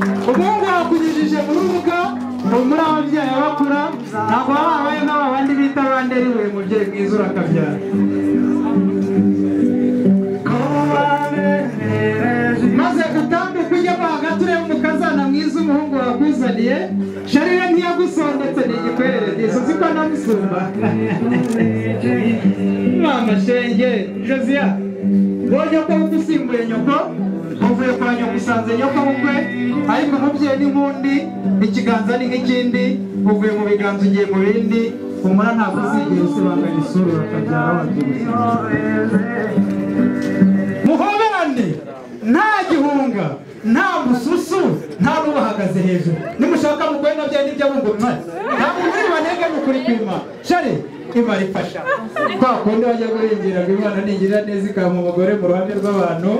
ubwo bwakunyujije mu rubuga ni muri ababyeyi bakura ntabwo baba babaye nk'aba bandi bita banderiwe mubyeyi mwiza urakabyara maze gutambe kujyamo hagati urebe umukazana mwiza umuhungu wakuzaniye sharire ntiyagusondetse ni igikwerere ngeso siko namusumba mama shenge josiya ubonye ko usimbuye nyoko uvuye kwa nyoko usanze nyoko bukwe ariko umubyeyi ni nk'undi ikiganza ni nk'ikindi uvuye mu biganza ugiye mu bindi umura ntabwo uzigera usibanganya isura urakabyara wabyibushye muhoberane nta gihunga nta mususu nta n'ubahagaze hejuru nimushaka mugwe na bya nibyo abungo bimare ntabwo muri banege ni ukuri kwima shari imara ifasha kwa kundi wajya kurengera ngo imana nigira neza ikampa umugore mu ruhande rw'abantu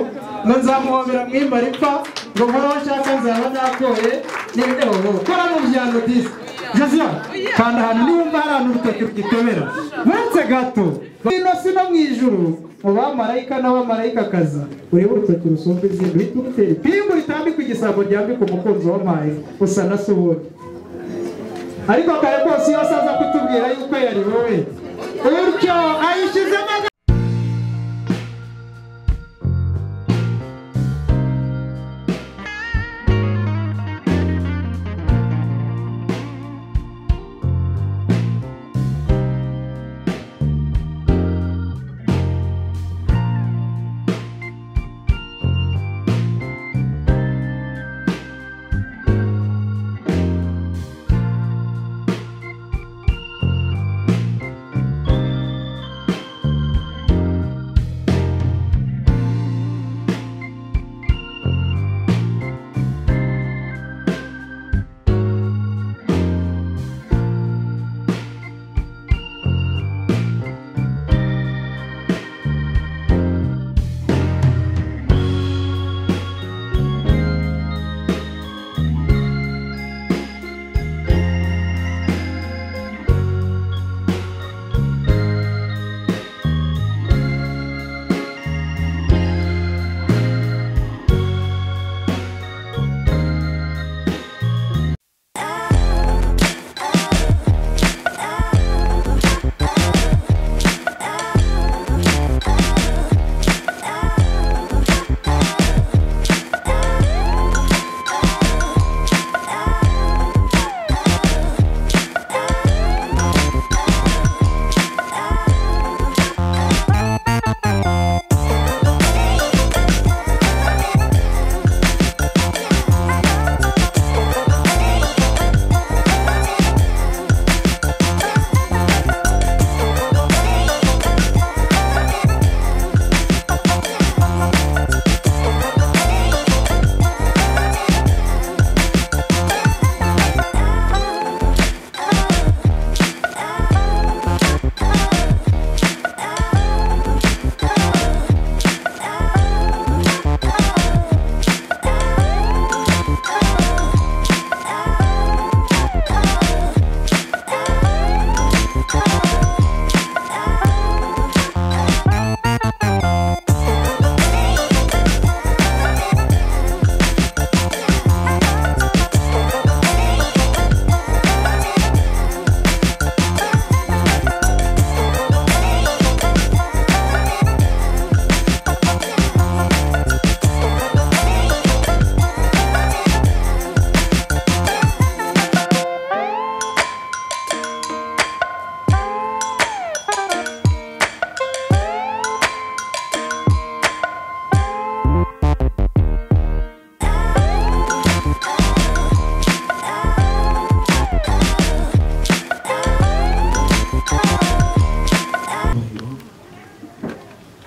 ngo nzamuhobera mwimara ipfa ngo nkora aho nshaka nzaba nakoye n'ibidebo kora mu byano disi josiya kanda ahantu niwumva hari ahantu urutoki rugitobera munsi gato ino si no mu ijuru mu bamarayika n'abamalayikakazi urebe urutoki rusumba izindi uhita urutera ipingu ritambika igisabo ryambika umukunzi wampaye usa na se ubundi ariko kare kose iyo asaza kutubwira yuko yari wowe utyo ayishyizemo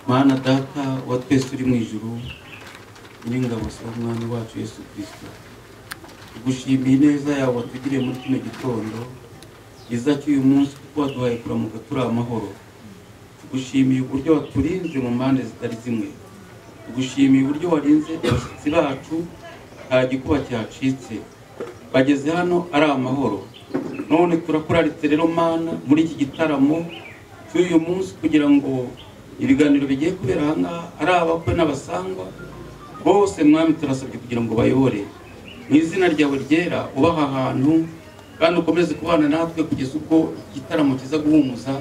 mana data wa twese uri mu ijuru nyir'ingabo si umwami wacu yesu kirisito tugushimiye ineza yawe watugiriye muri kino gitondo cyiza cy'uyu munsi kuko waduhaye kuramuka turi amahoro tugushimiye uburyo waturinze mu mpande zitari zimwe tugushimiye uburyo warinze abashyitsi bacu nta gikuba cyacitse bageze hano ari amahoro none turakuraritse rero mana muri iki gitaramo cy'uyu munsi kugira ngo ibiganiro bigiye kubera ahangaha ari abakwe n'abasangwa bose mwami turasabye kugira ngo bayobore mu izina ryawe ryera ubaha ahantu kandi ukomeze kubana natwe kugeza ubwo igitaramo kiza guhumuza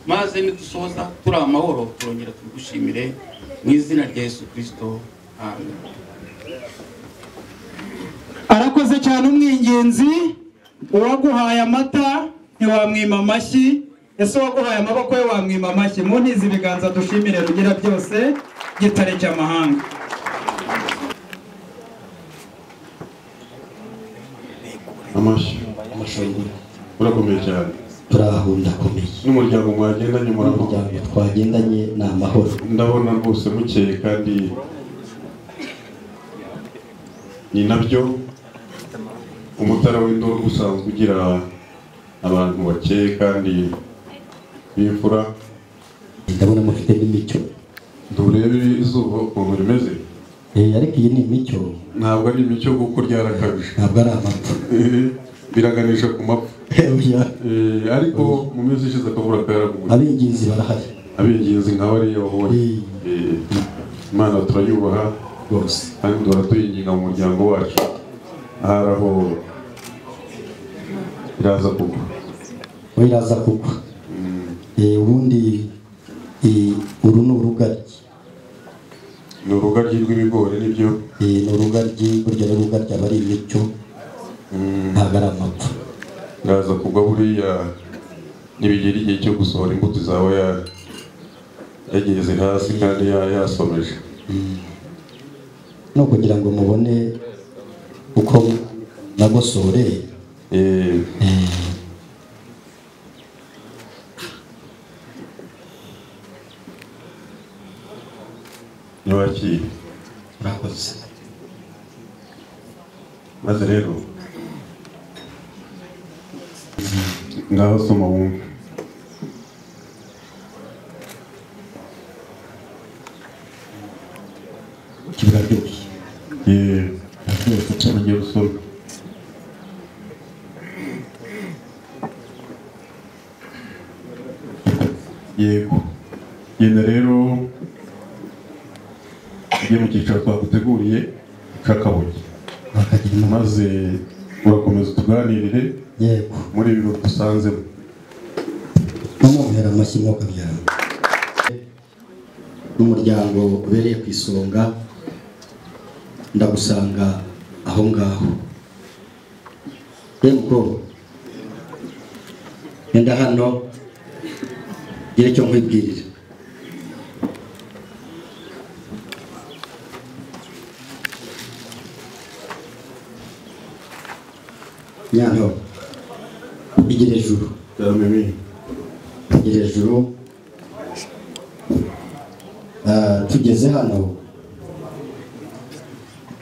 maze nidusoza turi amahoro turongera tugushimire mu izina rya yesu kirisito amen arakoze cyane umwingenzi uwaguhaye amata ntiwamwima amashyi ese uwaguhaye amaboko ye wamwima amashyi mu ntizi ibiganza dushimire rugira byose gitare cy'amahanga amashyi amashanyarazi murakomeye cyane turaho ndakomeye n'umuryango mwagendanye murakomeye umuryango twagendanye ni amahoro ndabona rwose mukeye kandi ni nabyo umutara w'induru usanzwe ugira abantu bakeye kandi b'imfura ndabona mufite n'imico nturebe izuba ukuntu rimeze Eh, ariko iyi ni imico ntabwo ari imico kuko ryarakabije ntabwo ari amapfa Eh, biraganisha ku mapfa Eh, oya. Eh, ariko mu minsi ishize akabura karaguye ab'ingenzi barahari abingenzi nka bariya babonye Eh, imana turayubaha rwose kandi duhora tuyinginga mu muryango wacu ahari aho iraza kugwa we iraza kugwa Eh, ubundi eh, uru ni urugaryi ni urugaryi rw'ibigori nibyo Eh, ni urugaryi burya n'urugaryi aba ari imico Mm, ntabwo ari amapfa iraza kugwa buriya nibigera igihe cyo gusohora imbuto izaba ya- yageze hasi kandi ya- yasomeje ni ukugira ngo mubone uko nagosoreye Eh, ntiwakire murakoze maze rero ngaho soma wumve kiraryoshye Eh, ngiye gusoma yego genda rero ujye mu cyiciro twaguteguriye cy'akabuye bakagira inama maze urakomeza utuganirire yego muri ibi bintu dusanzemo bamubera amashyi mwuka byaro n'umuryango ubereye ku isonga ndagusanga aho ngaho yego genda hano gira icyo nkwibwirira nyanto igire ijuru Ndameme. tugera hejuru Ah, tugeze hano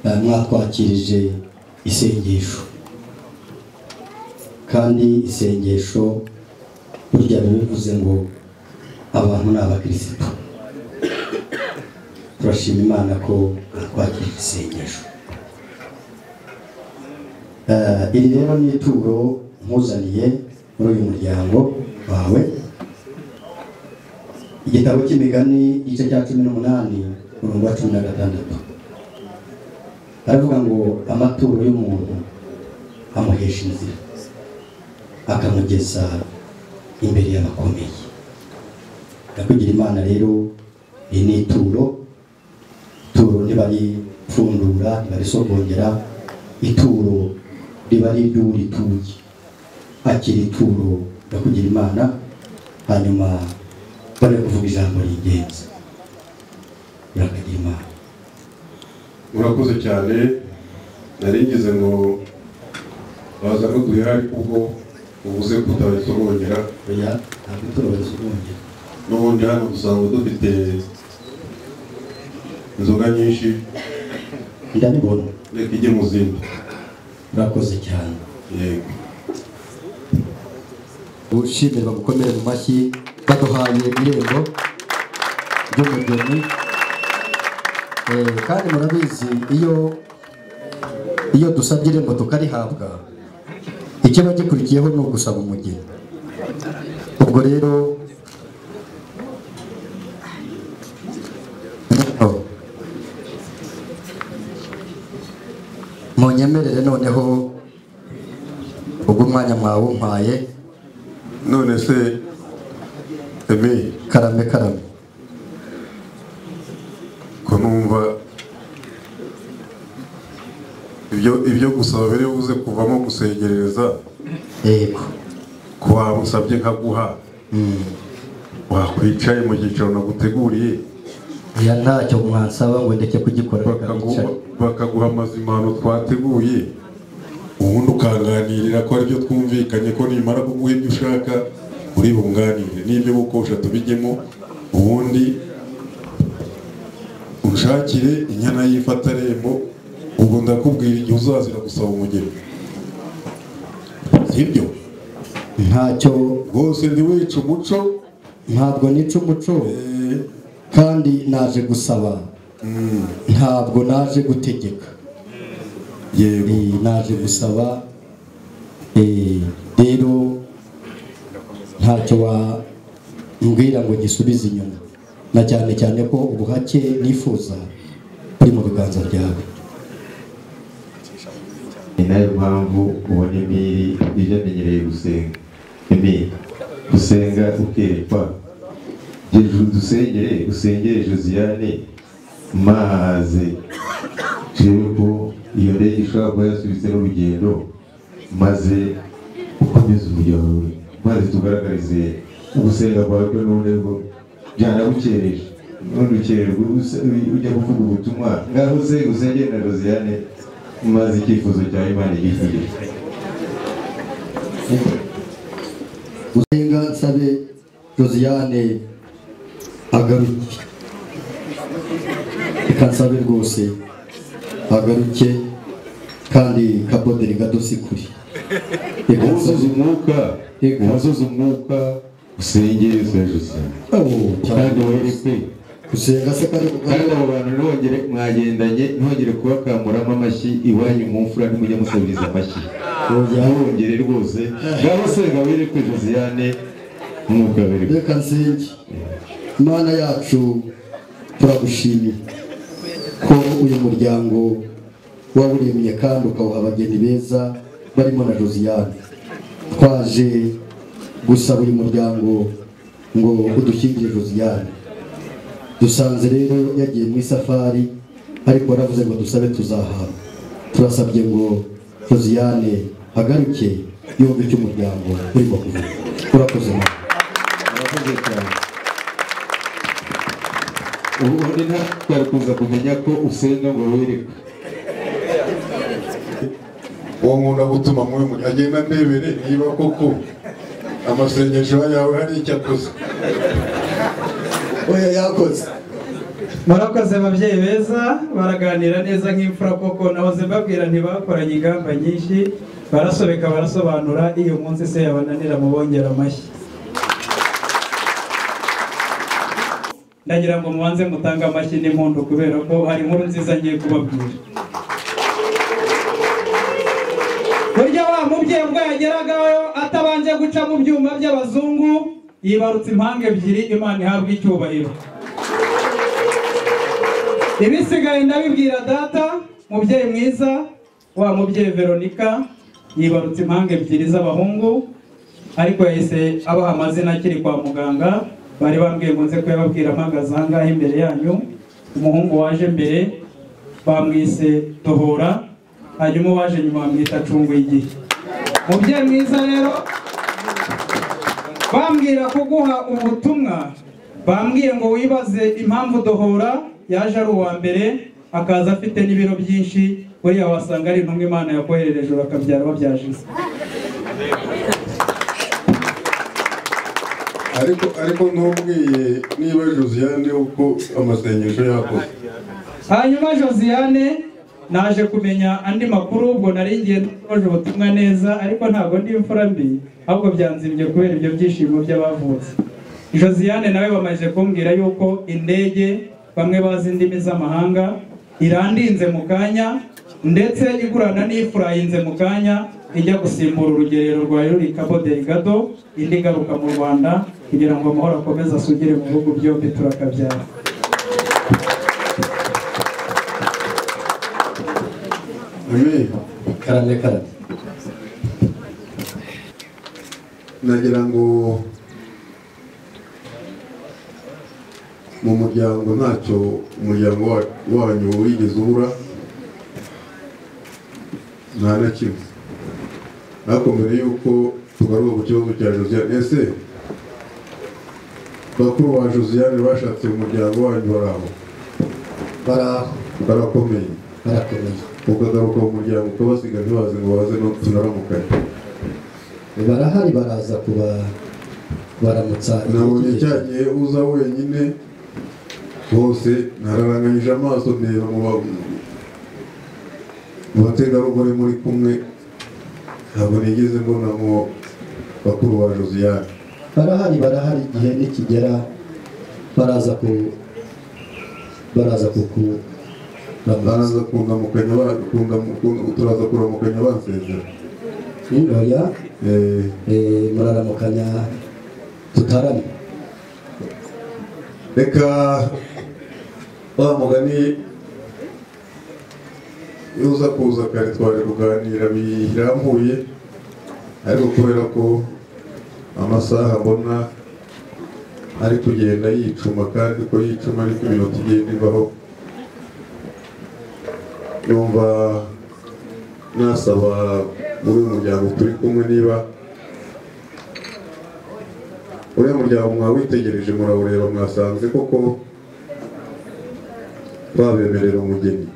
ah, mwatwakirije isengesho kandi isengesho burya biba bivuze ngo abantu ni abakirisitu turashima imana ko mwatwakirije isengesho Eh, iri rero ni ituro nkuzaniye muri uyu muryango wawe igitabo cy'imigani igice cya cumi n'umunani umurongo wa cumi na gatandatu aravuga ngo amaturo y'umuntu amuhesha inzira akamugeza imbere y'abakomeye ndakugira imana rero iri ni ituro ituro ntibaripfundura ntibarisogongera ituro riba ari iry'urituye akira ituro ndakugira imana hanyuma bari kuvuga ijambo ry'ingenzi urakagira imana urakoze cyane nari ngize ngo baza n'uduhera ariko ubwo uvuze ko utahise urongera oya ntabwo turohereza ubwongera n'ubundi hano usanga dufite inzoga nyinshi ndabibona reka ijye mu zindi urakoze cyane yego gushimirwa gukomera mu mashyi baduhaye irembo ry'umugeni Eh, kandi murabizi iyo iyo dusabye irembo tukarihabwa ikiba gikurikiyeho ni ugusaba umugeni ubwo rero Oh. munyemerere noneho ubwo umwanya mwawumpaye none se eme karame karame ko numva ibyo ibyo gusaba biri buze kuvamo gusegerereza yego ko wamusabye nkaguha Mm. wakwicaye mu cyicaro naguteguriye oya ntacyo mwansaba ngo ndeke kugikora reka bakaguha nicaye. bakaguha amazimano twateguye ubundi ukanganirira ko aribyo twumvikanye ko nimara kuguha ibyo ushaka uri bunganire n'ibyo gukosha tubijyemo ubundi unshakire inyana y'ifatarembo ubwo ndakubwira igihe uzazira gusaba umugeni sibyo ntacyo rwose ntiwice umuco ntabwo nica umuco eh, kandi naje gusaba ntabwo naje gutegeka yego Eh, naje gusaba eh, rero ntacyo wambwira ngo gisubize inyuma na cyane cyane ko ubuhake nifuza buri mu biganza byawe ni nayo mpamvu ubona imiri ibyo amenyereye gusenga imiri gusenga ukerekwa hejuru dusengere usengere josiane maze jewe ko iyo ndege ishobora kuba yasubitse n'urugendo maze ukomeze umuryango wawe maze tugaragarize ugusenga kwawe ko n'ubundi bwo byanagukereje n'ubundi ukererwa use- ujya kuvuga ubutumwa ngaho uze usengere na josiane maze icyifuzo cyawe imana igikugere gusenga nsabe josiane agaruke reka nsabe rwose agaruke kandi kaboderi gadusikure reka uzuza nsabe umwuka Yego. uzuza umwuka usengere usenjuse Oh, kandi cyane. wereke gusenga se kari kugana kandi abo bantu ntibongere mwagendanye ntibongere kubakamuramo amashyi iwanyu mu mfura ntimujye musabiriza amashyi ntibongere rwose ngaho senga wereke josiane umwuka wereke reka nsenge imana yacu turagushimiye ko uyu muryango wawuremye kandi ukawuha abageni beza barimo na josiane twaje gusaba uyu muryango ngo udushyingire josiane dusanze rero yagiye mu isafari ariko waravuze ngo dusabe tuzahabwa turasabye ngo josiane agaruke yumve icyo umuryango urimo kuvuga urakoze nawe murakoze cyane ubundi nta twari kuza kumenya ko usenga ngo wereke uwo nkunda gutuma muri muri agenda ndebere niba koko amasengesho yawe hari icyo akoze oya yakoze murakoze ababyeyi beza baraganira neza nk'imfura koko nahoze mbabwira ntibakoranye ingamba nyinshi barasobeka barasobanura iyo munsi se yabananira mu bongera amashyi ndagira ngo mubanze mutange amashyi n'impundu kubera ko hari inkuru nziza ngiye kubabwira burya wa mubyeyi ubwo yageragayo atabanje guca mu byuma by'abazungu yibarutse impanga ebyiri imana ihabwa icyubahiro ibisigaye ndabibwira data mubyeyi mwiza wa mubyeyi veronika yibarutse impanga ebyiri z'abahungu ariko yahise abaha amazina akiri kwa muganga bari bambwiye ngo nze kuyababwira mpagaze ahangaha imbere yanyu umuhungu waje mbere bamwise dohora hanyuma uwaje nyuma bamwita acunga igihe mubyeyi mwiza rero bambwira kuguha ubutumwa bambwiye ngo wibaze impamvu dohora yaje ari uwa mbere akaza afite n'ibiro byinshi buriya wasanga ari intumwa imana yakoherereje urakabyara wabyaje isi ariko ariko ntubwiye niba josiane uko amasengesho yakoze hanyuma josiane naje kumenya andi makuru ubwo nari ngiye ntoje ubutumwa neza ariko ntabwo ndi imfura mbi ahubwo byanzimbye kubera ibyo byishimo by'abavutse josiane nawe bamaze kumbwira yuko indege bamwe bazi indimi z'amahanga irandinze mu kanya ndetse igurana n'ifurayinze mu kanya ijya gusimbura urugerero rwa ruri kabo deligado indi igaruka mu rwanda kugira ngo amahoro akomeze asugire mu bihugu byombi turakabyara Amen. karame karame nagira ngo mu muryango ntacyo umuryango wa- wanyu wigeze ubura nta na kimwe ariko mbere y'uko tugaruka ku kibazo cya josiane ese bakuru ba josiane bashatse umuryango wanyu bari aho baraho barakomeye barakomeye ukagaruka mu muryango ukabasiga ntibaze ngo baze no tunaramukanye barahari baraza kuba baramutsa nabonye cya gihe uza wenyine bose nararanganyije amaso ndeba mu ba- mu bategarugori muri kumwe ntabwo nigeze mbona mu bakuru ba josiane barahari barahari igihe nikigera baraza ku baraza kuku baraza kungamukanya ba- kungamu- kun- turaza kuramukanya bansezera ntoya Eh, muraramukanya tutarame reka wa mugani iyo uza kuza kare twari kuganira birambuye ariko kubera ko amasaha mbona ari kugenda yicuma kandi ko yicuma ariko iminota igenda ibaho numva nasaba muri uyu muryango turi kumwe niba uriya muryango mwawitegereje murawureba mwasanze koko babemerera umugeni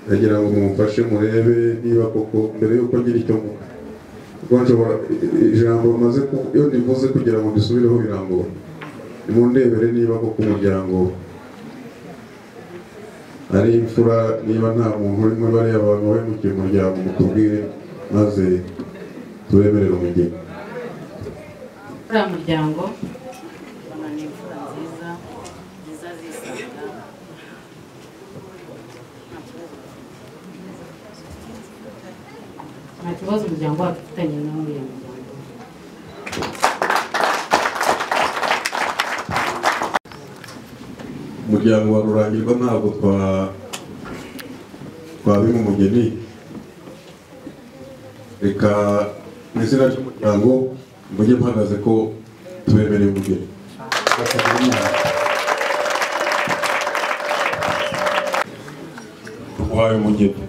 ndagira ngo mumfashe murebe niba koko mbere y'uko ngira icyo mvuga kuko nshobora ijambo bamaze ku- iyo ndivuze kugira ngo ndisubireho birangora nimundebere niba koko umuryango ari imfura niba nta muntu urimo bariya abantu bahemukiye umuryango mutubwire maze tubemerere umugeni uriya muryango ubona ni imfura nziza nziza zisanga nta kibazo. nta kibazo umuryango wacu ufitanye n'uriya muryango umuryango wa rurangirwa ntabwo twa twabima umugeni reka mu izina ry'umuryango mujye mpagaze ko tubemereye umugeni turwaye umugeni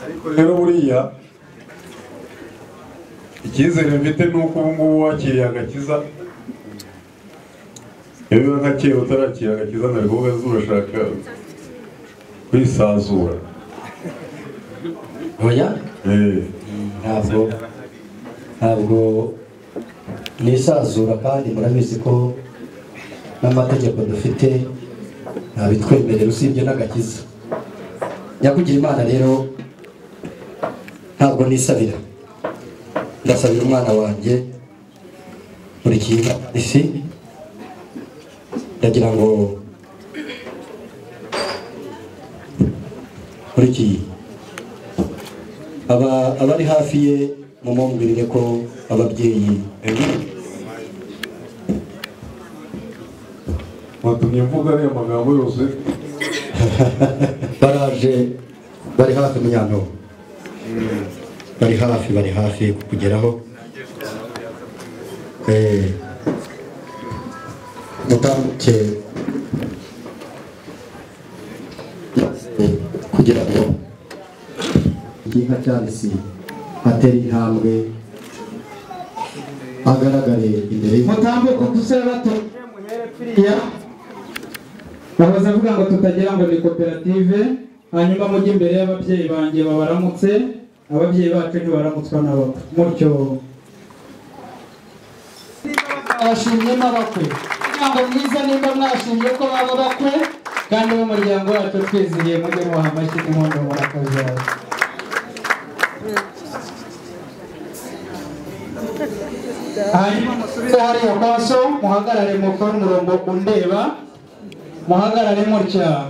ariko rero buriya icyizere mfite ni uko ubu ngubu wakiriye agakiza iyo biba nka kera utarakira agakiza ntabwo uvuga ngo urashaka kwisazura ntoya Eh, ntabwo ntabwo nisazura kandi murabizi ko n'amategeko dufite ntabitwemerera usibye n'agakiza nyakugira imana rero ntabwo nisabira ndasabira umwana wanjye buri kintu isi ndagira ngo buri kintu aba abari hafi ye mumumbwirire ko ababyeyi watumye mvuga ariya magambo yose baraje bari hafi munyano bari hafi bari hafi kukugeraho Eh, mutambuke Eh, kugira ngo igiha cyandisi atera intambwe agaragare imbere y'Imana. mutambuke dusore bato muhere bahoze avuga ngo tutagira ngo ni koperative hanyuma mujye imbere y'ababyeyi banjye babaramutse ababyeyi bacu ntibaramutswa nabo mutyo abashimyemo abakwe umuryango mwiza nimba mwashimye ko baba bakwe kandi b'umuryango wacu twizihiye mujye mubaha amashyi n'inkondo murakazaza hanyuma musubire hariya kwa so muhagarare mukore umurongo undeba muhagarare mutya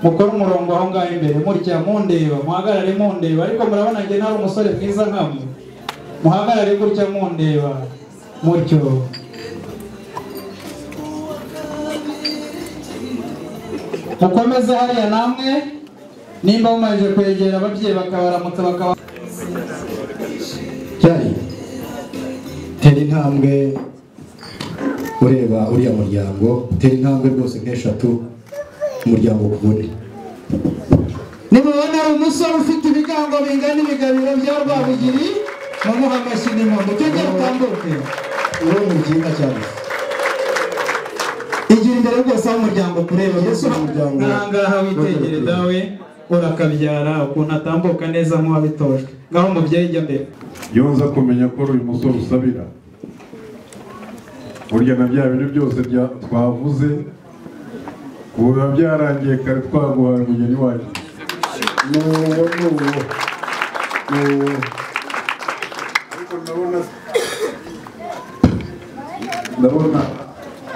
mukore umurongo aho ngaho imbere mutya mundeba muhagarare mundeba ariko murabona njye nari umusore mwiza nkamwe muhagarare gutya mundeba mutyo mukomeze hariya namwe nimba mumajije kwegera ababyeyi bakabaramutsa bakaba cyari tera intambwe ureba uriya muryango tera intambwe rwose nk'eshatu umuryango kubone nimubona ari umusore ufite ibigango bingana ibigabiro bya rwabugiri bamuha amashyi n'impongo cyongera utambuke uwo mubyiga cyane igira imbere rwose aho umuryango kureba yesu Umuryango. ngaha witegere dawe urakabyara ukuntu atambuka neza nk'uwabitojwe ngaho umubyeyi ijya mbere iyo nza kumenya ko uyu musore usabira burya na bya bintu byose bya- twavuze ubu biba byarangiye kare twaguhaye umugeni wacu nuwo nuwo nuwo ariko ndabona ndabona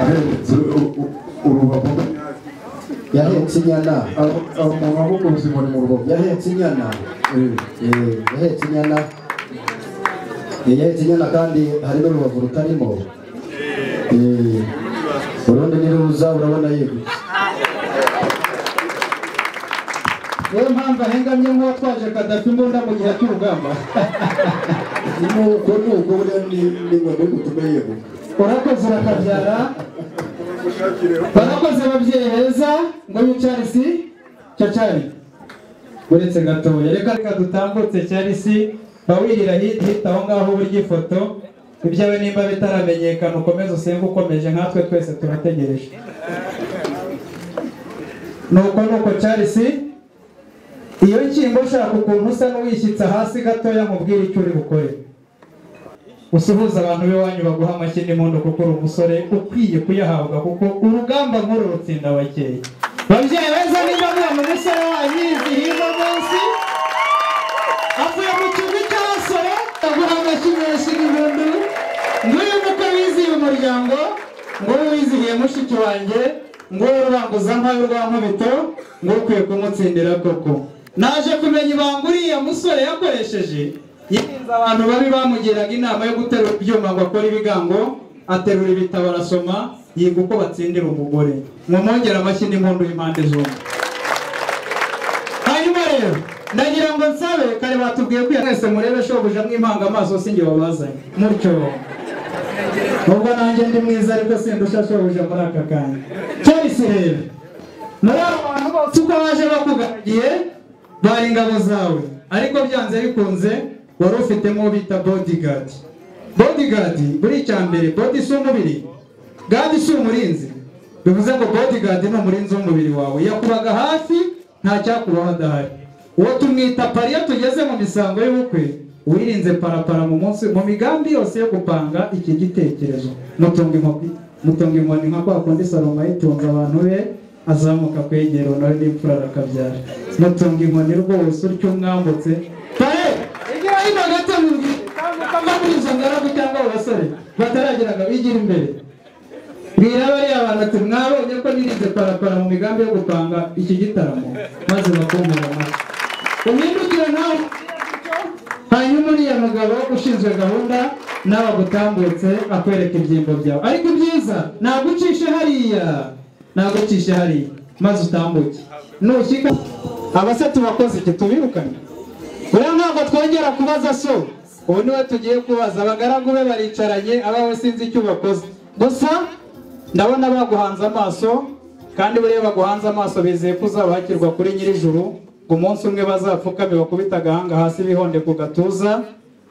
ahetse u- u- urubavu yahetse inyana Abo- abo mu maboko ubuzima ni mu rubavu yahetse inyana Eh. Eh, yahetse inyana Eh, yahetse inyana kandi hari n'urubavu rutarimo Eh, urundi niruza urabona yegutse niyo mpamvu ahengamye nk'uwatwaje kadafi imbunda mu gihe cy'urugamba nuko nuko buriya ni ni ngombwa ko tumenye yeguka urakoze urakabyara barakoze ababyeyi beza ngo yicarisi cyacari uretse gatoya reka reka dutambutse cyarisi bawirira hita hita aho ngaho burya ifoto ibyawe nimba bitaramenyekana ukomeze usenge ukomeje nkatwe twese turategereje nuko nuko cyarisi iyo nshyimbo ushaka ukuntu usa n'uwishyitsa hasi gatoya mubwire icyo uri bukore usuhuza abantu b'iwanyu baguha amashyi n'impundu kuko uri umusore ukwiye kuyahabwa kuko urugamba nk'uru rutsinda bakeya babyeyi beza niba mwa mu musore wanyu izihirwa munsi avuye mu kigo cy'abasore aguha amashyi menshi n'impundu nguyu muko wizihiye umuryango nguyu wizihiye mushiki wanjye nguyu ruranguza mpawe rwa nkubito nguyu ukwiye kumutsindira koko naje kumenya ibanga uriya musore yakoresheje yirinze abantu babi bamugiraga inama yo guterura ibyuma ngo akore ibigango aterura ibitabo arasoma yiga uko batsindira umugore mumwongere amashyi n'impundu y'impande zombi hanyuma rero ndagira ngo nsabe kare batubwiye ko mwese murebe shobuja mwimanga amaso sinjye wabazanye mutyo nubwo nanjye ndi mwiza ariko sindusha shobuja muri aka kanya cyarisi rero muri abo bantu bose uko baje bakugaragiye bari ingabo zawe ariko byanze bikunze wari ufitemo uwo bita bodigadi bodigadi buri icya mbere bodi si umubiri gadi si umurinzi bivuze ngo bodigadi ni umurinzi w'umubiri wawe yakubaga hafi nta cyakubaho adahari uwo tumwita pari iyo tugeze mu misango y'ubukwe wirinze parapara mu munsi mu migambi yose yo gupanga iki gitekerezo mutunga inkoni mutunga inkoni nka kwa kundi salomo yitunze abantu be azamuka kwegera nawe n'imfura arakabyara mutunga inkoni rwose utyo umwambutse pare igira hino gato mubwire kamba muri izo ngaragu cyangwa abo basore batarageraga bigira imbere bwira bariya bantu ati mwabonye ko nirinze parapara mu migambi yo gupanga iki gitaramo maze bakumvira amata umwindukire nawe hanyuma uriya mugabo ushinzwe gahunda nawe agutambutse akwereka ibyimbo byawe ariko ibyiza ntabwo ucishe hariya ntabwo ucishe hariya maze utambuke nushyika abase tubakoze iki tubirukane uriya ntabwo twongera kubaza so ubu niwe tugiye kubaza abagaragu be baricaranye abawe sinzi icyo bakoze gusa ndabona baguhanze amaso kandi buriya baguhanze amaso bizeye ko uzabakirwa kuri nyir'ijuru ngo umunsi umwe bazapfukame bakubite agahanga hasi bihonde ku gatuza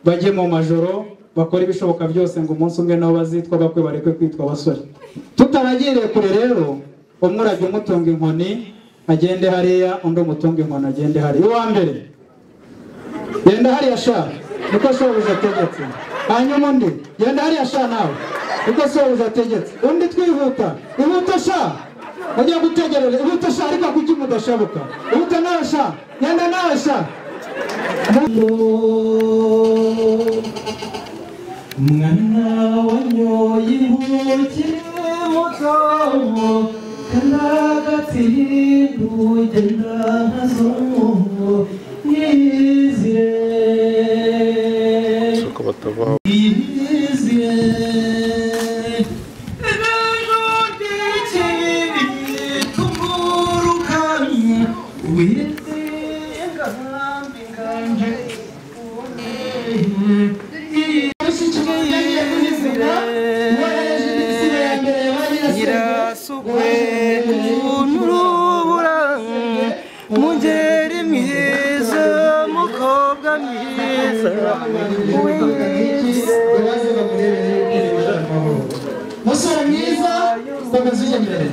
bajye mu majoro bakore ibishoboka byose ngo umunsi umwe nabo bazitwa bakwe bareke kwitwa abasore tutaragiriye kure rero umwe urajya umutunga inkoni agende hariya undi umutunga inkoni agende hariya uwa mbere genda hariya sha niko shobuja ategetse hanyuma undi genda hariya sha nawe niko shobuja ategetse undi twihuta ihuta sha ujya gutegerera ihuta sha ariko kuki mudashabuka ihuta nawe sha genda nawe sha mwana wanyoye intoki mugabo kandagatsirinde ugenda nazo yizire yizire ejo ndekeye kumburuka baraza bamurebere yuko ibintu ari amahoro musore mwiza komeza ujya imbere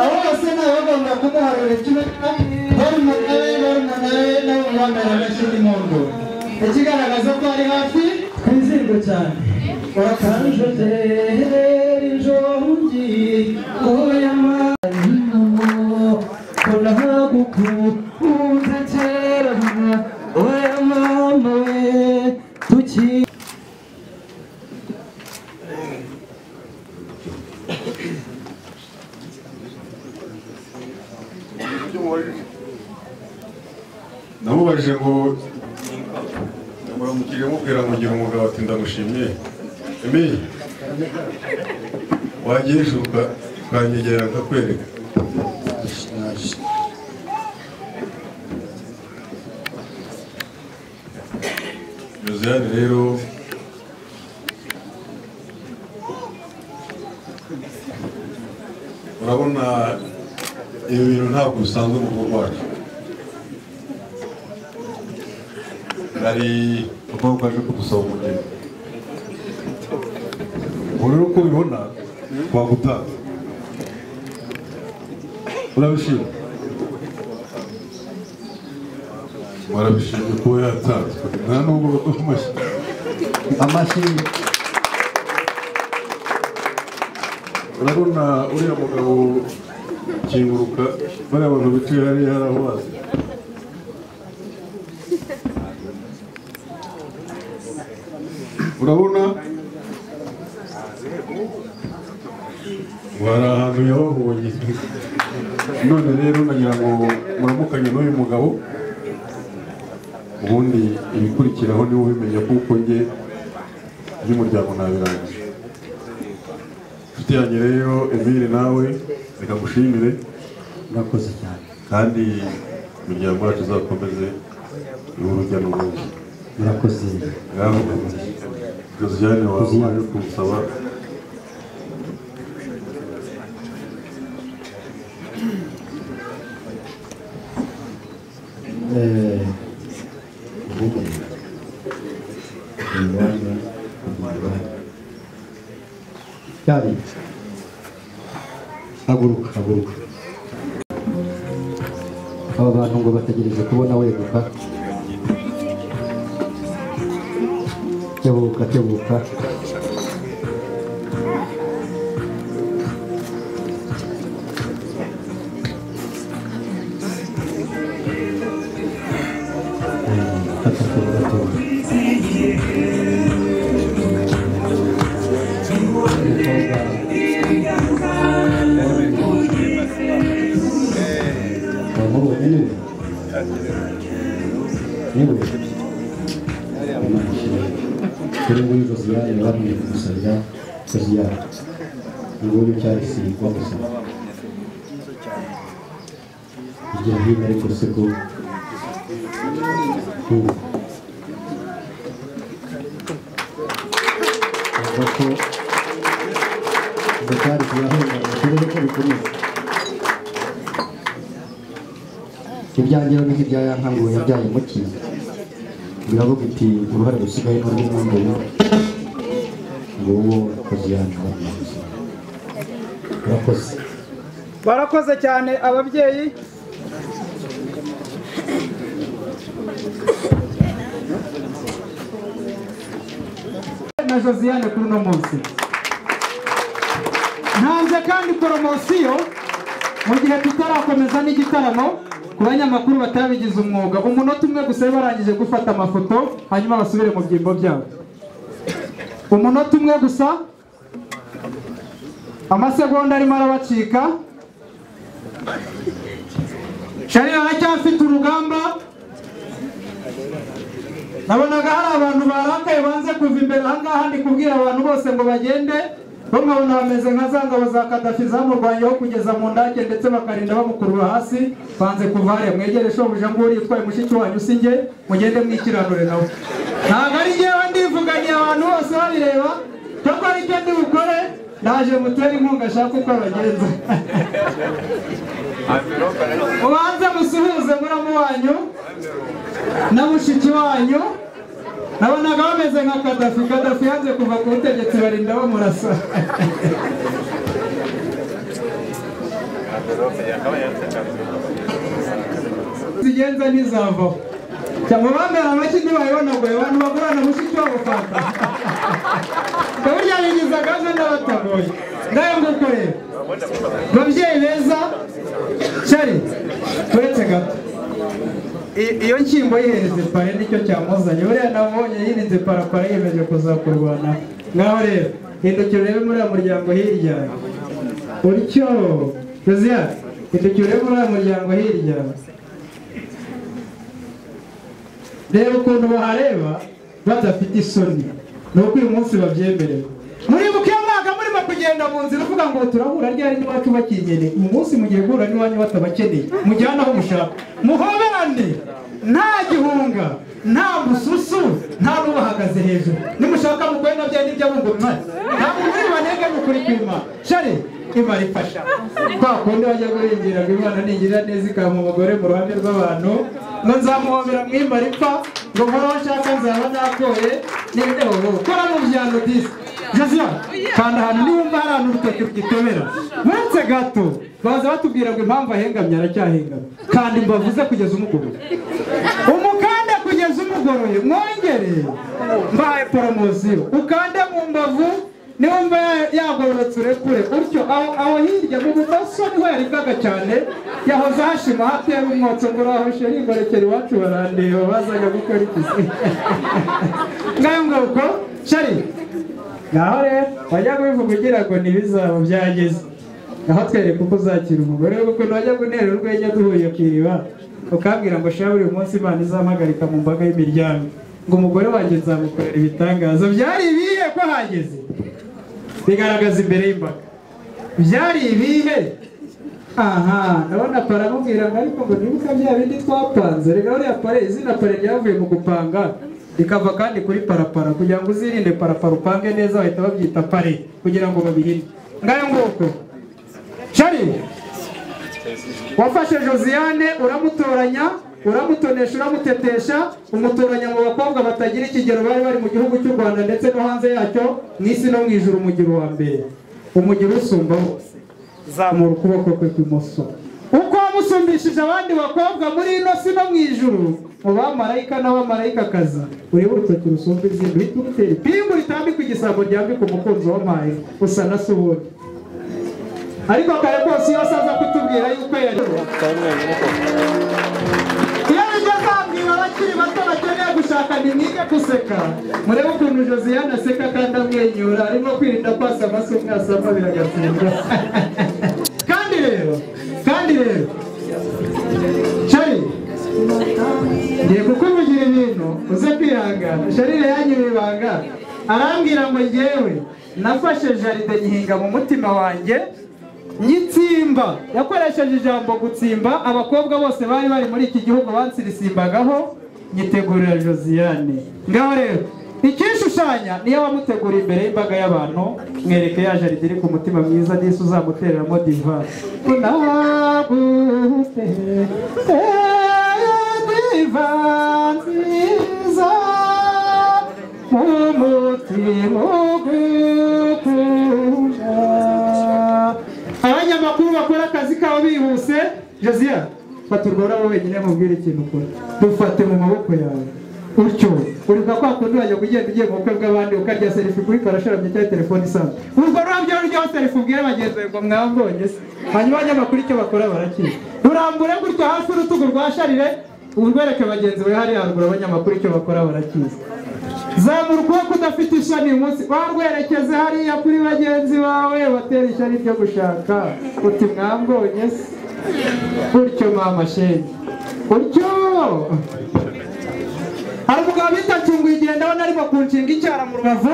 abo bose nta bagomba kumuharura kimwe barumuna be barumuna be n'abamwambara n'ikindi mu ngo ikigaragaza ko ari hafi twizihirwe cyane urakanjoterera injongi oyamanyamo kunahagukunze kera oyamama we tuki namubajije ngo muramukire mubwira mugira umugabo ati ndamushimye emi wagiye ejo uka- ukanyegera akakwereka josiane rero urabona ibi bintu ntabwo bisanzwe mu rugo rwacu hari ubwoko bwaje kugusaba umugeni ubu rero uko ubibona twagutanga urabishima warabishimye kuba yatanzwe nta nubwo baduha amashyi amashyi urabona uriya mugabo kinguruka bariya bantu bicaye hariya hari aho bazi urabona bari ahantu yababonye none rero nagira ngo muramukanye n'uyu mugabo ubundi ibikurikiraho niwe ubimenya kuko njye by'umuryango ntabirangije inshuti yanjye rero emile nawe reka mushimire murakoze cyane kandi imiryango yacu izakomeze ni urujya n'uruza murakoze ngaho josiane wawe waje kumusaba Eh, ubundi ni iwanyu, ni iwanyu. Yari. haguruka haguruka aba bantu ngo bategereje kubona weguka tebuka tebuka Wahuru, anyway. Anyway. Kuri nguyu Josiane babwiye kumusabira Josiane. Nguyu cyari Sirikwa gusa. Hirya no hino ariko se ko Hmm. Avuga ko Zotari kuyahungabanya turebe ko bikomeza ibyanjye rero nibyo ibyaya nkango yabyaye muti biravuga iti uruhare rusigaye ni urw'umwumvire nguwo kozi yanjye baramuzi urakoze barakoze cyane ababyeyi na josiane kuri uno munsi ntanze kandi poromosiyo mu gihe tutarakomeza n'igitaramo ku banyamakuru batabigize umwuga umunota umwe gusa barangije gufata amafoto hanyuma basubire mu byimbo byabo umunota umwe gusa amasegonda arimo arabacika sharira aracyafite urugamba nabonaga hari abantu barakaye banze kuva imbere ahangaha ndi kubwira abantu bose ngo bagende bo nkabona bameze nka za ngabo za kadafi zamurwanyeho kugeza mu ndake ndetse bakarinda bamukurura hasi banze kuva hariya mwegere shobuja nguri utwaye mushiki wanyu si njye mugende mwikiranure nawe ntabwo ari njyewe ndivuganiye abantu bose babireba cyangwa ari cyo ndi bukore naje mutere inkunga ashaka uko abagenza ubanze musuhuze muramu wanyu na mushiki wanyu nabonaga bameze nka kadafi kadafi yanze kuva ku butegetsi barinda bamurasa zigenza ntizavaho cyangwa bambera amashyi ntibayibona ngo abantu bagurana mushiki wabo fanta ngo burya bigiza gahunda n'abatagoye ngayo nguko rero babyeyi beza cyari turetse gato I- iyo nshyimbo yihereze pare nicyo cyamuzanye buriya nabonye yirinze parapara yiyemeje kuzakurwana ngaho rero hindukira urebe muri uriya muryango hirya utyo yuzuya hindukira urebe muri uriya muryango hirya reba ukuntu bahareba badafite isoni ni uko uyu munsi babyemerewe muri mukemwaga murimo kugenda mu nzira uvuga ngo turahura ryari n'iwacu bakinyene uyu munsi mugiye guhura n'iwanyu batabakeneye mujyane aho mushaka muhoberane nta gihunga nta mususu nta n'ubahagaze hejuru nimushaka mugore na byari ibyo abungu mwari ntabwo muri banege mukuri kwima shari imara ifasha kwa kundi bajya guhingira ngo imana nigirira neza ikampa umugore mu ruhame rw'abantu ngo nzamuhobera mwimara ipfa ngo nkoraho nshaka nzaba nakoye n'ibintu gukora mu byano disi josiya kanda ahantu niwumva hari ahantu urutoki rugitobera uretse gato baza batubwira ngo impamvu ahengamye aracyahengamye kanda imbavu ze kugeza umugoroye umukanda kugeza umugoroye mwongere mbahaye poromosiyo ukande mu mbavu niwumva ya- yagororotse urekure utyo aho aho hirya mu bumoso niho yaribwaga cyane yahoze hashima hatera umwotsi ngo uraho sheri ngorekera iwacu barandeba bazajya gukora iki ngayo nguko sheri ngaho rero wajya kubivuga ugira ngo ntibizaba byageze aho twereka uko uzakira umugore we kuko wajya guntera urwenya duhuye ku iriba ukabwira ngo shira buri munsi imana izampagarika mu mbaga y'imiryango ngo umugore wanjye nzamukorera ibitangaza byari ibihe ko hageze bigaragaza imbere y'imbaga byari ibihe aha ndabona pare amubwira ngo ariko ngo nibuka bya bindi twapanze reka uriya pare izina pare ryavuye mu gupanga rikava kandi kuri parapara kugira ngo uzirinde parapara upange neza bahita babyita pare kugira ngo babirinde ngayo nguko shari wafashe josiane uramutoranya uramutonesha uramutetesha umutoranya mu bakobwa batagira ikigero bari bari mu gihugu cy'u rwanda ndetse no hanze yacyo mu isi no mu ijuru umugira uwa mbere umugira usumba bose zamura ukuboko kwe kw'imoso uko wamusumbishije abandi bakobwa muri ino si no mu ijuru mu bamarayika n'abamalayikakazi urebe urutoki rusumba izindi uhita urutera ipingu ritambika igisabo ryambika umukunzi w'amaye usa na subuni ariko kare kose iyo asaza kutubwira yuko yari iyo bigeze ababwira abakiri bato bakeneye gushaka ni mwige guseka murebe ukuntu josiane aseka kandi amwenyura arimo kwirinda kwasa amaso umwasama biragatsindwa kandi rero kandi rero shari ngiye kukuvugira ibintu uze kwihangana sharire yanyura ibanga arambwira ngo ngewe nafashe jaride nyihinga mu mutima wanjye nyitsimba yakoresheje ijambo gutsimba abakobwa bose bari bari muri iki gihugu bansirisimbagaho nyitegurira josiane ngaho rero ikishushanya niyo wamutegura imbere y'imbaga y'abantu mwereke ya jaride iri ku mutima mwiza n'isi uzamutereramo divayi unabute diva nziza umutima ugukunda abanyamakuru bakora akazi kabo bihuse josiya fata urwo rurabo wenyine mubwire ikintu ukora dufate mu maboko yawe utyo uribuka kwa kundi wajya kugenda ugiye mu bukwe bw'abandi ukarya serifi kuri karasharamye cyangwa telefone isanzwe urwo rurabyo ruryoho serifi ubwire bagenzi bawe ngo mwabonye se hanyuma abanyamakuru icyo bakora barakira rurambure gutyo hafi urutugu rwa sharire urwereke bagenzi bawe hariya haruguru abanyamakuru icyo bakora barakiza zamura ukuboko udafite ishami uyu munsi warwerekeze hariya kuri bagenzi bawe batera ishami ryo gushaka uti mwambonye se utyo mama shenge utyo hari umugabo bita cyungu igihe ndabona arimo kunshinga icyara mu rubavu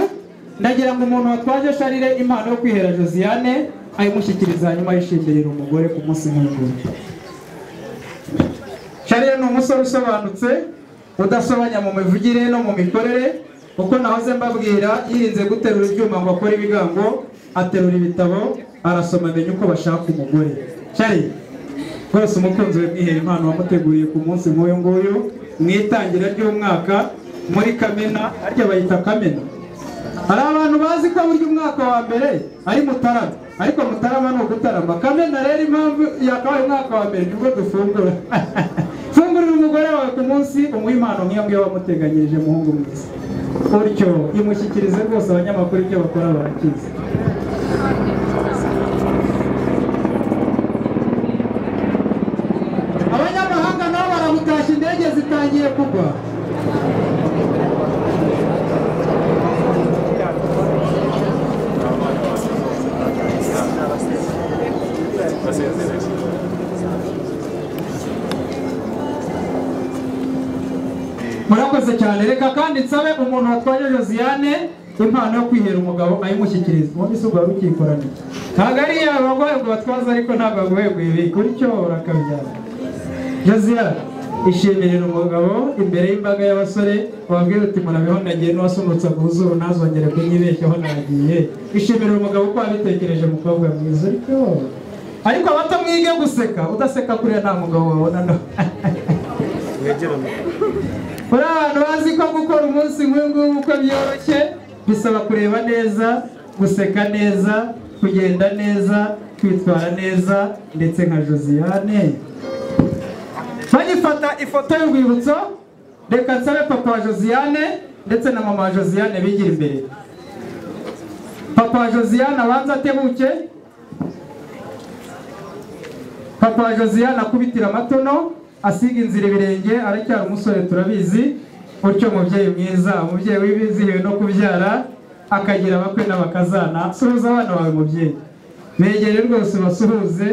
ndagira ngo umuntu watwaje sharire impano yo kwihera josiane ayimushyikiriza nyuma yishingirira umugore ku munsi nk'uyu sharire ni umusore usobanutse udasobanya mu mivugire no mu mikorere kuko nahoze mbabwira yirinze guterura ibyuma ngo akore ibigango aterura ibitabo arasoma amenya uko bashaka umugore sharire rwose umukunzi we mwihera impano wamuteguriye ku munsi nk'uyu nguyu mu itangira ry'umwaka muri kamena harya bayita kamena hari abantu bazi ko burya umwaka wa mbere ari mutarama ariko mutarama ni ugutarama kamena rero impamvu yakabaye umwaka wa mbere nibwo dufungura fungurira umugore wawe ku munsi umuha impano nk'iyo ngiyo wamuteganyirije muhungu mwiza utyo imushyikirize rwose abanyamakuru ibyo bakora barakizi abanyamahanga nabo baramutashya indege zitangiye kugwa murakoze cyane reka kandi nsabe umuntu watwaje josiane impano yo kwihera umugabo ayimushyikiriza ubundi si ubwo wari ukikoranye ntabwo ari iyo abagoye ngo batwaze ariko ntabwo agoye ibi gutyo urakabyara josiane ishimirira umugabo imbere y'imbaga y'abasore wabwira uti murabeho nagiye n'uwasunutsa ku zuru ntazongere kunyibeshyaho nagiye ishimira umugabo uko wabitekereje mukobwa mwiza ariko ariko abato mwige guseka udaseka kuriya nta mugabo wabona no muri abantu bazi ko gukora umunsi nk'uyu nguyu uko byoroshye bisaba kureba neza guseka neza kugenda neza kwitwara neza ndetse nka josiane bagifata ifoto y'urwibutso reka nsabe papa wa josiane ndetse na mama wa josiane bigira imbere papa wa josiane abanza atebuke papa wa josiane akubitira amatono asiga inzira ibirenge aracyari umusore turabizi utyo mubyeyi mwiza umubyeyi wibizihiwe no kubyara akagira abakwe n'abakazana suhuza abana bawe mubyeyi begere rwose ubasuhuze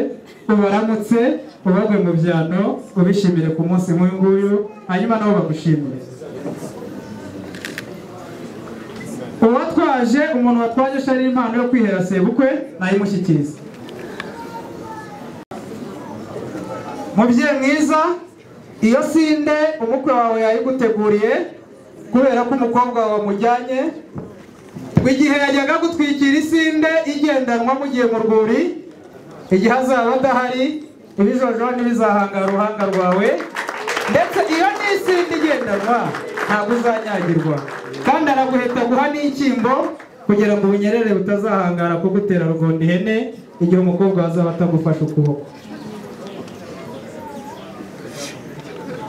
ubaramutse ubagwe mu byano ubishimire ku munsi nk'uyu nguyu hanyuma nabo bagushimire uwatwaje umuntu watwaje shari impano yo kwihera sebukwe nayimushyikiriza mubyeyi mwiza iyo sinde umukwe wawe yayiguteguriye kubera ko umukobwa wawe wamujyanye igihe yajyaga gutwikira isinde igendanwa mugiye mu rwuri igihe azaba adahari ibijojo ntibizahanga uruhanga rwawe ndetse iyo ni isinde igendanwa ntabwo uzanyagirwa kandi araguheta guha n'inshyimbo kugira ngo ubunyerere butazahangara kugutera rugonda ihene igihe umukobwa wawe azaba atagufashe ukuboko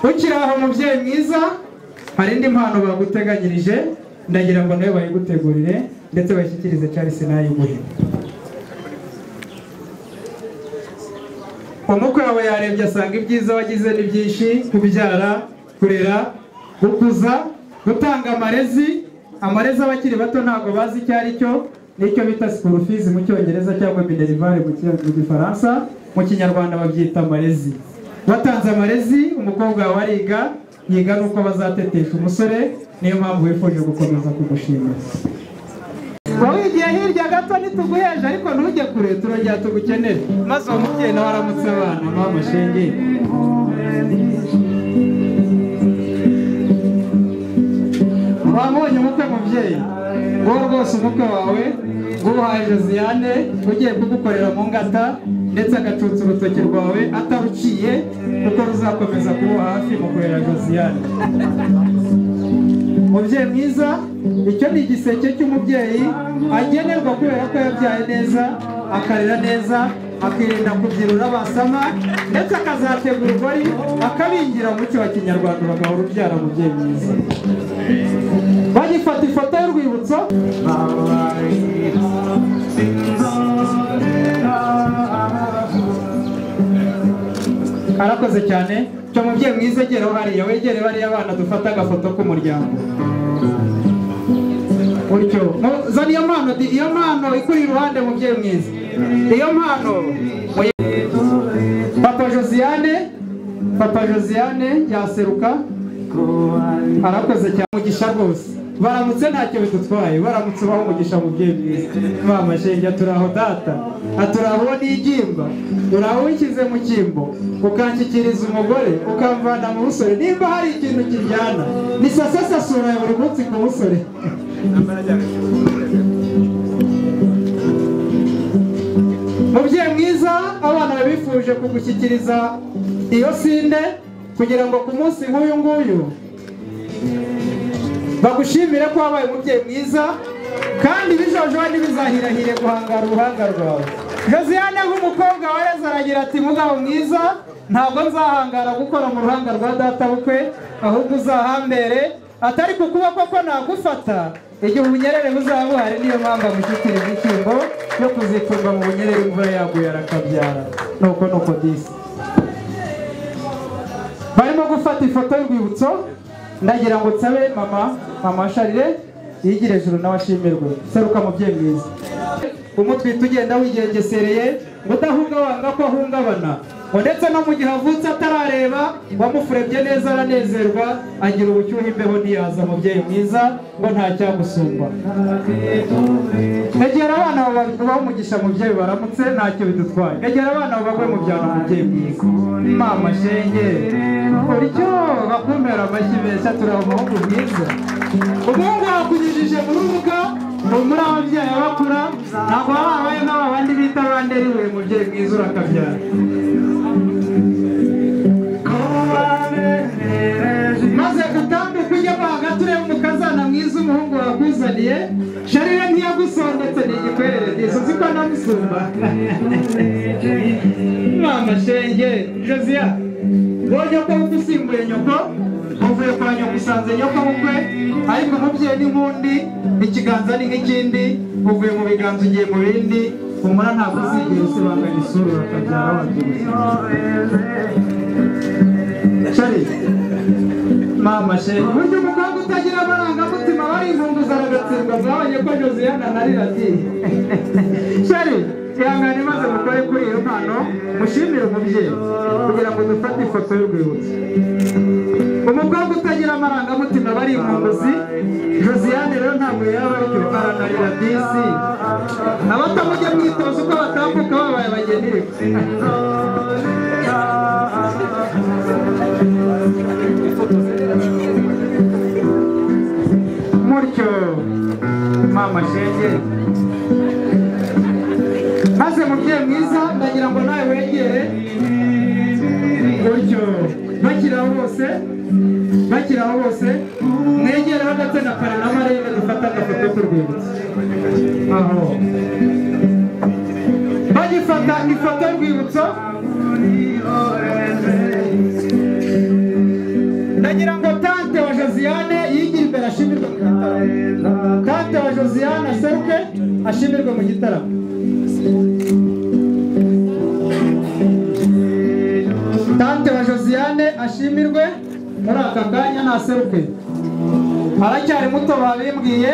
ukiri aho mubyeyi mwiza hari indi mpano baguteganyirije ndagira ngo nawe bayigutegurire ndetse bayishyikirize Charles nayiguhe umukwe wawe yarebye asanga ibyiza wagize ni byinshi kubyara kurera gukuza gutanga amarezi amarezi abakiri bato ntabwo bazi icyo ari cyo nicyo bita sikurufizi mu cyongereza cyangwa minerivare mu gifaransa mu kinyarwanda babyita amarezi watanze amarezi umukobwa wawe ariga yiga nuko bazatetesha umusore niyo mpamvu wifuje gukomeza kumushimira wowe igihe hirya gato ntituguheje ariko ntujye kure turongera tugukenere maze uwo mubyeyi nawe aramutse abana ntamushinge wamubonye umutwe mubyeyi wowe rwose umutwe wawe uwuhaye josiane ugiye kugukorera mu ngata ndetse agacutsa urutoki rwawe ataruciye kuko ruzakomeza kuba hafi mu kurera josiane mubyeyi mwiza icyo ni igiseke cy'umubyeyi agenerwa kubera ko yabyaye neza akarera neza akirinda kubyirura basama ndetse akazategura ugori akabingira mu cyo wa kinyarwanda bagahora ubyara mubyeyi mwiza bagifata ifoto y'urwibutso arakoze cyane cyo mubyeyi mwiza egera hariya wegere bariya abana dufata agafoto k'umuryango gutyo zana iyo mpano iyo mpano ikuri iruhande mubyeyi mwiza iyo mpano papa josiane papa josiane yaseruka arakoze cyane umugisha rwose baramutse ntacyo bidutwaye baramutse ubaho umugisha mu byeyi bwiza mama shenge aturaho data aturaho uwo nigimba uraho wishyize mu cyimbo ukanshyikiriza umugore ukamvana mu busore nimba hari ikintu kiryana ni sasasasura ya buri munsi ku busore mubyeyi mwiza abana babifuje kugushyikiriza iyo sinde kugira ngo ku munsi nk'uyu nguyu bagushimire ko wabaye umubyeyi mwiza kandi bijojoba ntibizahirahire guhangara uruhanga rwawe josiane nk'umukobwa wa yezu aragira ati mugabo mwiza ntabwo nzahangara gukora mu ruhanga rwa data bukwe ahubwo uzahambere atari ku kuboko ko nagufata igihe ubunyerere buzaba buhari niyo mpamvu amushyikira igishyimbo yo kuziturwa mu bunyerere imvura yaguye arakabyara nuko nuko disi barimo gufata ifoto y'urwibutso ndagira ngo nsabe mama mama sharire yigire ejuru nawe ashimirwe seruka mubyeyi mwiza umutwite ugenda wigengesereye ngo udahunga wanga ko ahungabana ngo ndetse no mu gihe avutse atarareba wamufurebye neza aranezerwa agira ubucyuhe imbeho ntiyaza mubyeyi mwiza ngo ntacyagusumba egera abana bawe bagubaho umugisha mubyeyi baramutse ntacyo bidutwaye egera abana bawe bagwe mu byaro mubyeyi mwiza mama shenge buryo bakumera amashyi meza turiho umuhungu mwiza umuhungu wakunyujije mu rubuga ngo muri ababyeyi bakura ntabwo baba babaye nk'aba bandi bita banderiwe mubyeyi mwiza urakabyara maze gutambuka ujyamo hagati ureba umukazana mwiza umuhungu wakuzaniye sharire ntiyagusondetse ni igikwerere ryiza uzi ko namusumba mama shenge josiya ubonye ko usimbuye nyoko uvuye kwa nyoko usanze nyoko bukwe ariko umubyeyi ni nk'undi ikiganza ni nk'ikindi uvuye mu biganza ugiye mu bindi umura ntabwo uzigera usibanganya isura bakabyara wabyibushye mama shenge burya umukobwa utagira amarangamutima aba ari inkunguzi aragatsindwa zabonye ko josiyana narira ati sheri ihangane maze mukore kuri iyo mpano mushimire umubyeyi kugira ngo dufate ifoto y'urwibutso umukobwa utagira amarangamutima aba ari inkunguzi josiyane rero ntabwo yaba aryo aranarira disi abatamujya mwitoza uko batambuka babaye abagenire mutyo mama shenge maze mubyeyi mwiza ndagira ngo nawe wegere gutyo bakiraho bose bakiraho bose mwegereho ndetse na kare na marembe dufata agafoto k'urwibutso aho bagifata ifoto y'urwibutso ndagira ngo tante wa josiane yigire imbere ashimirwe mu gitaramo tante wa josiane aseruke ashimirwe mu gitaramo tante wa josiane ashimirwe muri aka kanya naseruke aracyari muto babimbwiye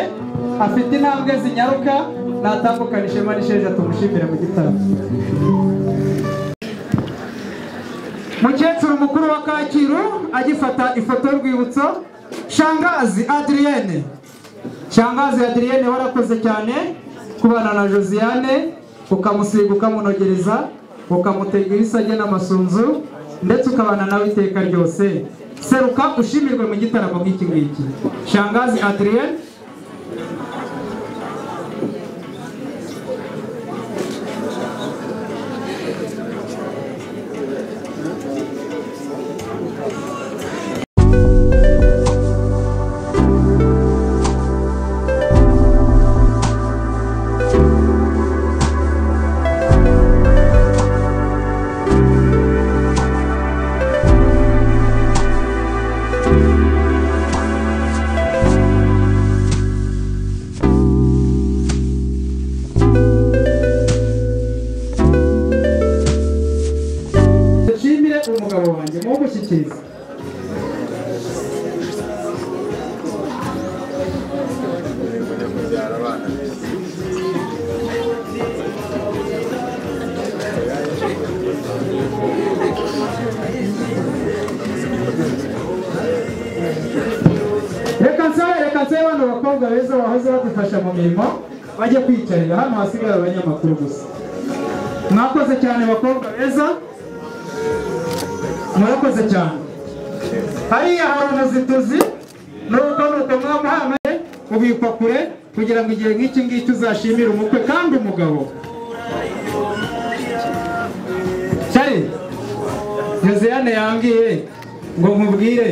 afite intambwe zinyaruka natambukana ishema n'isheja tumushimire mu gitaramo mukecuru mukuru wa kacyiru agifata ifoto y'urwibutso shangazi adriyene shangazi adriyene warakoze cyane kubana na josiane ukamusiga ukamunogereza ukamutega ibisage n'amasunzu ndetse ukabana nawe iteka ryose seruka ushimirwe mu gitaramo nk'iki ngiki shangazi adriyene abakobwa beza bahoze badufasha mu mirimo bajye kwicarira hano hasigara abanyamakuru gusa mwakoze cyane bakobwa beza murakoze cyane hariya hari umuzituzi nuko nuko mwamuhamaye ubikwa kure kugira ngo igihe nk'iki ngiki uzashimire umukwe kandi umugabo cyari yozeyane yambwiye ngo nkubwire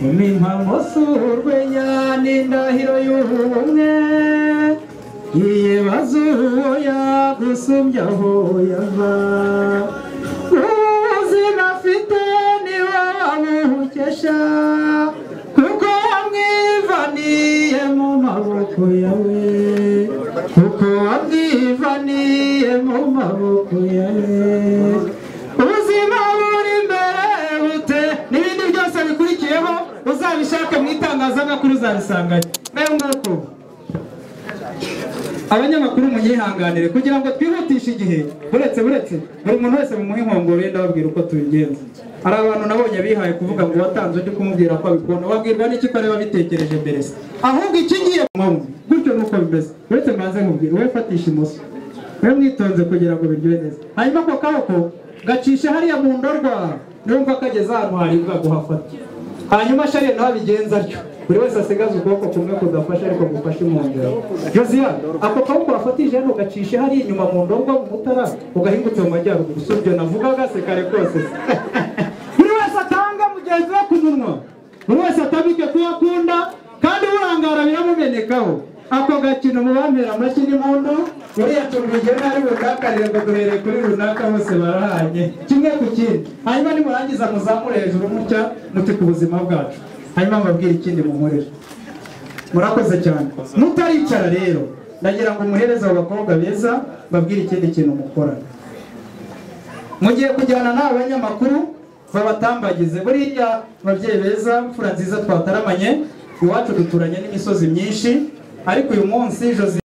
impamo si urwenya n'indahiro y'ubumwe yibaza uwo yagusumbya aho yava ubuzima afite niba wabuhukesha kuko wamwivaniye mu maboko yawe kuko wamwivaniye mu maboko yawe ubuzima buri imbere bute n'ibindi byose bikurikiyeho uzabishake mu itangazamakuru uzabisangayo nayo nguko abanyamakuru munyihanganire kugira ngo twihutishe igihe buretse buretse buri muntu wese mumuhe inkongoro ye ndababwira uko tubigenza hari abantu nabonye bihaye kuvuga ngo watanze undi kumubwira ko abikunda wabwirwa n'iki ko areba bitekereje mbere se ahubwo ikingiye mwumva gutyo nuko bimeze uretse mbanze nkubwire we fatisha imoso we mwitonze kugira ngo biryohe neza hanyuma ako kaboko gacisha hariya mu ndorwa numva kageze ahantu haribwa guhafata hanyuma shariya nawe abigenza atyo buri wese asigaze ukuboko kumwe kudafashe ariko gufashe impungero yoziya ako kaboko wafatije hano gacishe hariya inyuma mu ndorwa mu mutara ugahingutse mu majyaruguru si ibyo navugaga se kare kose se. buri wese atanga mugenzi we ku munwa buri wese atabike ko yakunda kandi burangara biramumenekaho ako gakino mu bambera amashyi n'impundu uriya tuntu rigena ari budakarire ngo duhereye kuri runaka bose barahanye kimwe ku kindi hanyuma nimurangiza muzamure hejuru mutya muti ku buzima bwacu hanyuma mbabwire ikindi munkorera murakoze cyane mutaricara rero ndagira ngo umuhereze abo bakobwa beza mbabwire ikindi kintu mukora mugiye kujyana n'aba banyamakuru babatambagize buriya babyeyi beza mfura nziza twataramanye iwacu duturanye n'imisozi myinshi ariko uyu munsi josi